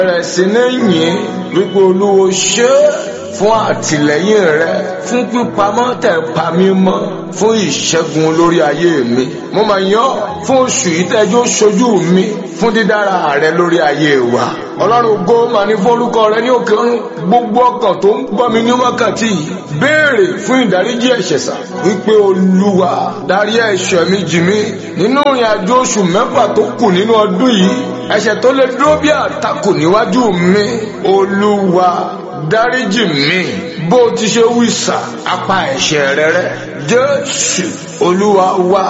bẹ̀rẹ̀ sí ní yìn wípé olúwo ṣe é fún àtìlẹ́yìn rẹ fún pípamọ́ tẹ̀ pa mí mọ́ fún ìṣẹ́gun lórí ayé mi mo máa yàn ọ́ fún oṣù yìí tẹ́jọ́ ṣojú mi fún dídára rẹ lórí ayé wa ọlọ́run ògo máa ní fún orúkọ rẹ ní òkè ọ̀run gbogbo ọkàn tó ń gbọ́ mi ní wákàtí yìí béèrè fún ìdáríjì ẹ̀ṣẹ̀ sà wípé olúwa dárí ẹ̀ṣẹ̀ mi jì mí nínú ìrìn àjò oṣù mẹ́fà tó kù nínú ọdún yìí ẹ̀ṣẹ̀ tó lè dúró bí àtakò níwájú mi olúwa dáríjì mi bó ti ṣe wí sà apá ẹ̀ṣẹ̀ rẹ rẹ́ jésù olúwa wa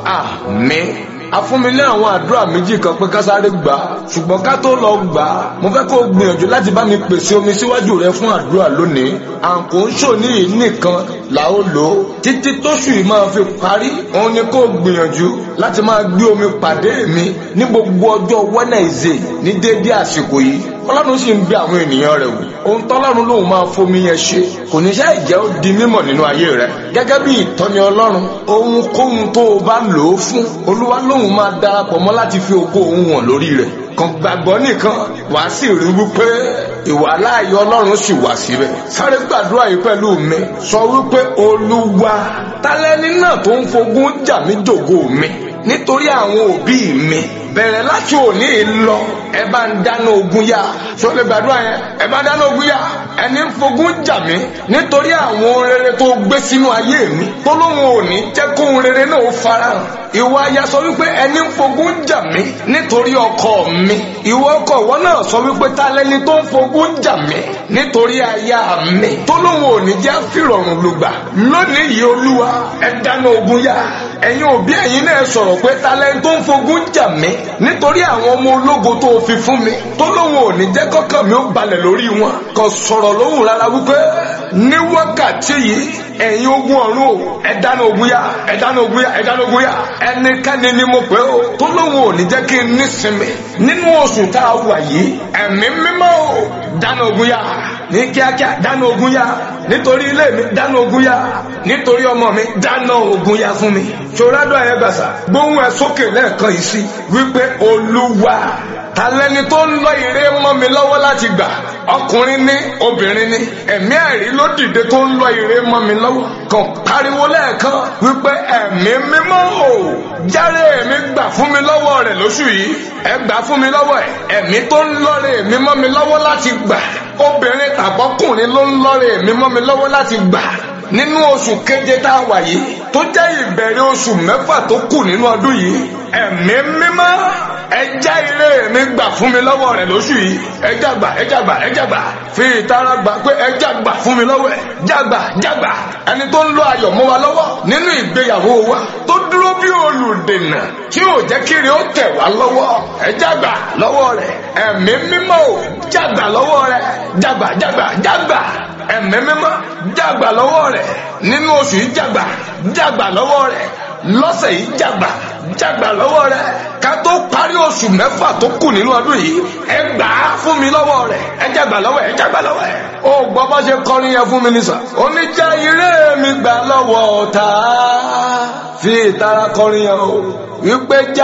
àmín a fún mi ní àwọn àdúrà méjì kan pé ká sáré gbà á ṣùgbọ́n ká tó lọ gbà á mo fẹ́ kó o gbìyànjú láti bá mi pèsè omi síwájú rẹ fún àdúrà lónìí àǹkó ń ṣòní yìí nìkan là ó lò ó títí tóṣù yìí máa fi parí òun ni kó o gbìyànjú láti máa gbé omi pàdé mi ní gbogbo ọjọ́ Wednesday ní déédéé àsìkò yìí ọlọ́run sì ń bẹ àwọn ènìyàn rẹ̀ wò ohun tọ́lọ́run lòun máa fomi yẹn ṣe kò ní ṣe ìjẹ́ ó di mímọ̀ nínú ayé rẹ̀ gẹ́gẹ́ bí ìtọ́ni ọlọ́run ohunkóhun tó o bá lò ó fún olúwa lòun máa darapọ̀ mọ́ láti fi ògo òun hàn lórí rẹ̀ kàn gbàgbọ́ nìkan wà á sì rí wípé ìwà láàyè ọlọ́run sì wà síbẹ̀ sáré gbàdúrà yìí pẹ̀lú mi sọ wípé olúwa tálẹ́ni náà tó ń fogún jà mí jògo mi nítorí àwọn òbí mi bẹ̀rẹ̀ láti òní lọ ẹ bá ń dáná ogun yá ṣó lè gbàdúrà yẹn ẹ bá dáná ogun yá ẹni ń fogún jà mí nítorí àwọn ohun rere tó gbé sínú ayé mi tó lóun ò ní jẹ́ kó ohun rere náà farahàn ìwọ aya sọ wípé ẹni ń fogún jà mí nítorí ọkọ mi ìwọ ọkọ ìwọ náà sọ wípé ta lẹni tó ń fogún jà mí nítorí aya mi tó lóun ò ní jẹ́ fìrọ̀rùn lùgbà lónìí yìí olúwa ẹ dáná ogun yá ẹ̀yin òbí ẹ̀yin náà sọ̀rọ̀ pé ta lẹni tó ń fogún jà mí nítorí àwọn ọmọ ológo tó fi fún mi tó lóun ò ní jẹ́ kọ́kàn mi ó balẹ̀ lórí wọn kò sọ̀rọ̀ lóhùn rárá wípé ní wákàtí yìí ẹ̀yin ogun ọ̀run o ẹ dáná ogun yá ẹ dáná ogun yá ẹ dáná ogun yá ẹnikẹ́ni ni mo pè ó tó lóun ò ní jẹ́ kí n nísinmi nínú oṣù tá a wà yìí ẹ̀mí mímọ́ o dáná ogun yá ní kíákíá dáná ogun yá nítorí ilé mi dáná ogun yá nítorí ọmọ mi dáná ogun yá fún mi ṣòrádọ́ ẹ̀ gbàsà gbóhùn ẹ̀ sókè lẹ́ẹ̀kan yìí sí wípé olúwa talẹ́ni tó ń lọ ire mọ́ mi lọ́wọ́ láti gbà ọkùnrin ní obìnrin ní ẹ̀mí ẹ̀rí ló dìde tó ń lọ ire mọ́ mi lọ́wọ́ kàn pariwo lẹ́ẹ̀kan wípé ẹ̀mí mímọ́ o járe èmi gbà fún mi lọ́wọ́ rẹ̀ lóṣù yìí ẹ gbà fún mi lọ́wọ́ ẹ̀ ẹ̀mí tó ń lọ́re èmi mọ́ mi lọ́wọ́ láti gbà obìnrin tàbọ́kùnrin ló ń lọ́re èmi mọ́ mi lọ́wọ́ láti gbà nínú oṣù keje tá a wà yìí tó jẹ́ ìbẹ̀rẹ̀ oṣù mẹ́fà tó kù nínú ọdún yìí ẹ̀mí mímọ́ ẹja ire mi gbà fún mi lọ́wọ́ rẹ̀ lóṣù yìí ẹja gbà ẹja gbà ẹja gbà fi ìtara gbà pé ẹja gbà fún mi lọ́wọ́ ẹ̀ jágbà jágbà ẹni tó ń lo ayọ̀ mọ́ wa lọ́wọ́ nínú ìgbéyàwó wa tó dúró bí olùdènà tí ò jẹ́ kiri ó tẹ̀ wá lọ́wọ́ ẹja gbà lọ́wọ́ rẹ̀ ẹ̀mí mímọ́ ò jágbà lọ́wọ́ rẹ̀ jágbà jágbà jágbà ẹ̀mí mímọ́ jágbà lọ́wọ́ rẹ̀ nínú oṣù yìí jágbà jágbà lọ́wọ́ rẹ̀ lọ́sẹ̀ yìí jágbà jágbà lọ́wọ́ rẹ̀ ká tó parí oṣù mẹ́fà tó kù nínú ọdún yìí ẹ gbà á fún mi lọ́wọ́ rẹ̀ ẹ jágbà lọ́wọ́ ẹ jágbà lọ́wọ́ ẹ. ó gbọ́ bá ṣe kọrin yẹn fún mi ní sà. oníjà ire mi gbà lọ́wọ́ ọ̀tá fi ìtara kọrin yẹn o wípé já